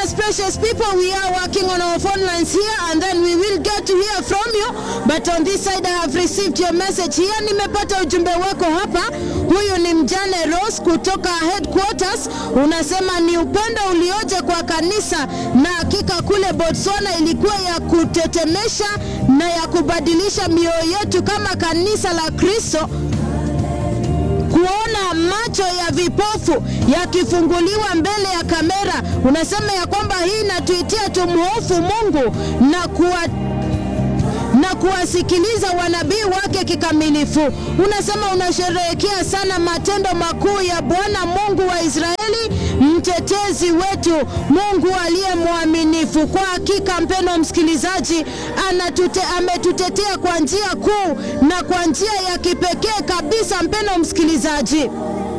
Yes, precious people, we are working on our phone lines here and then we will get to hear from you. But on this side I have received your message here. Nimepata ujumbe wako hapa. Huyu ni mjane Rose kutoka headquarters. Unasema ni upendo ulioje kwa kanisa na hakika kule Botswana ilikuwa ya kutetemesha na ya kubadilisha mioyo yetu kama kanisa la Kristo kuona macho ya vipofu yakifunguliwa mbele ya kamera. Unasema ya kwamba hii inatuitia tumhofu Mungu na kuwa na kuwasikiliza wanabii wake kikamilifu. Unasema unasherehekea sana matendo makuu ya Bwana Mungu wa Israeli, mtetezi wetu, Mungu aliye mwaminifu. Kwa hakika, mpendwa msikilizaji, anatute, ametutetea kwa njia kuu na kwa njia ya kipekee kabisa, mpendwa msikilizaji.